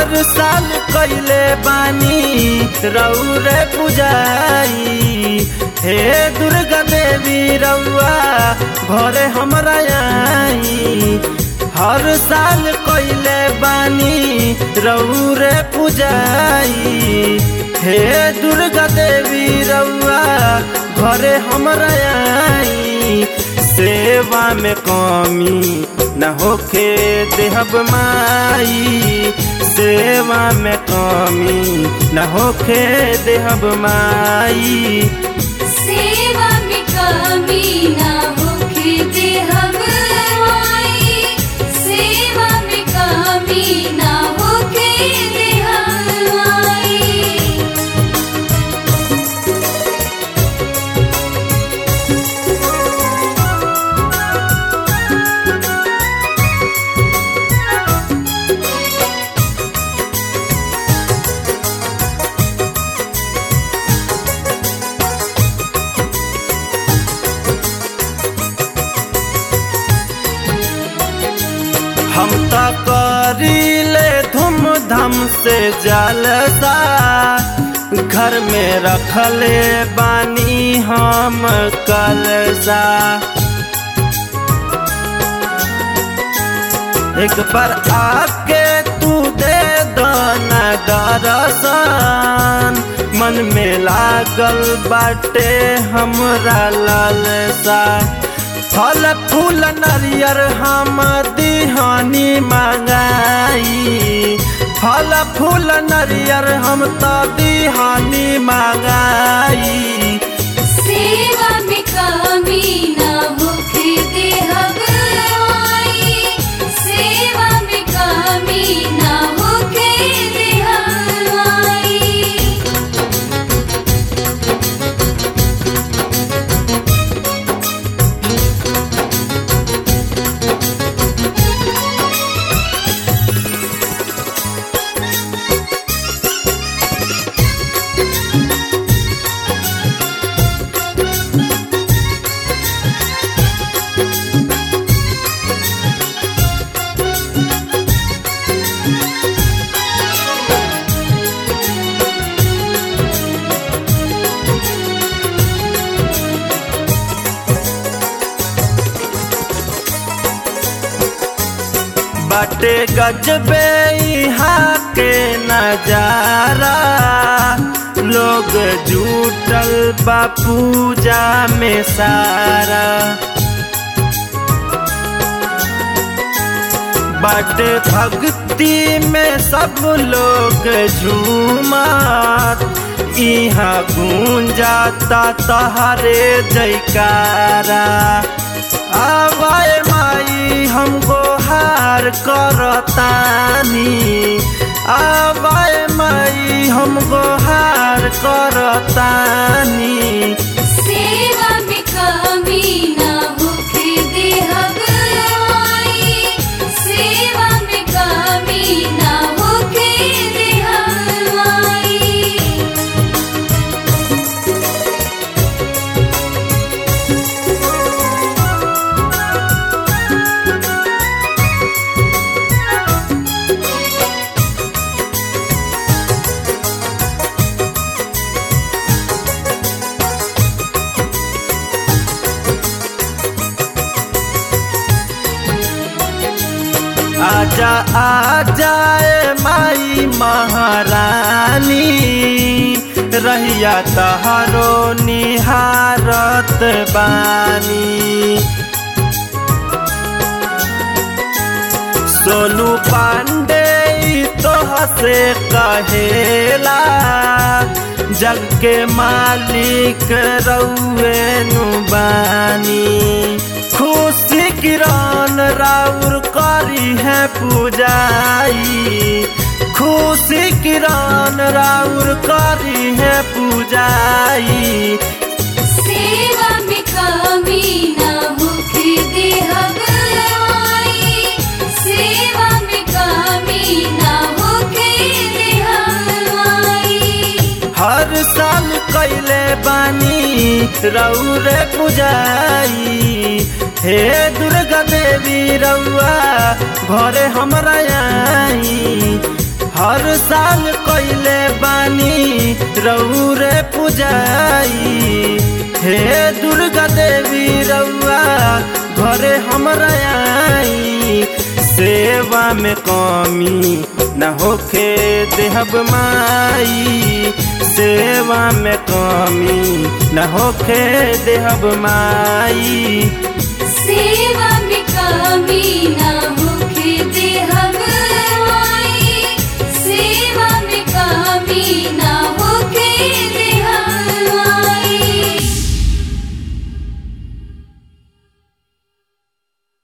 हर साल कैले बानी रौरे पुजाई हे दुर्गा देवी रउआ घरे हमरा आई हर साल कैले बानी रौरे पुजाई हे दुर्गा देवी रउआ घरे हमरा आई सेवा में कमी न होखे देहब माई सेवा में कमी न होखे देहब माई सेवा में कमी ना होखे देहब माई सेवा में कमी ना होखे देहब माई हम तो करीले धूमधाम से जलसा घर में रखले बानी हम कलसा एक बार आके तू दे दना दरसन मन में लागल बाटे हमरा लालसा फल फूल नरियर हम दिहानी मांगाई फल फूल नरियर हम तो दिहानी मांगाई सेवा में कमी ना होखे देहब माई सेवा में कमी ना होखे देहब माई बाटे गजबे यहाँ के नजारा लोग जुटल बा पूजा में सारा बाटे भक्ति में सब लोग झूमत यहाँ गूंजाता तहरे जयकारा आवाए माई हमको हार करतानी आवाए माई हमको हार करतानी सेवा में कमी ना होखे देहब माई सेवा में कमी ना होखे देहब माई आजा आजाए माई महारानी रहिया तहारो निहारत बानी सोनू पांडे तो हसे कहेला जग के मालिक रउए नु बानी खुशी किरण राउर करी है पूजाई खुशी किरण राउर करी है पूजाई सेवा में कमी ना होखे देहब माई सेवा में कमी ना होखे देहब माई हर साल कैले बानी रौरे पुजाई हे दुर्गा देवी रउआ घरे हमरा आई हर साल कइले बानी रौरे पुजाई हे दुर्गा देवी रउआ घरे हमरा आई सेवा में कमी न होखे देहब माई सेवा में कमी न होखे देहब माई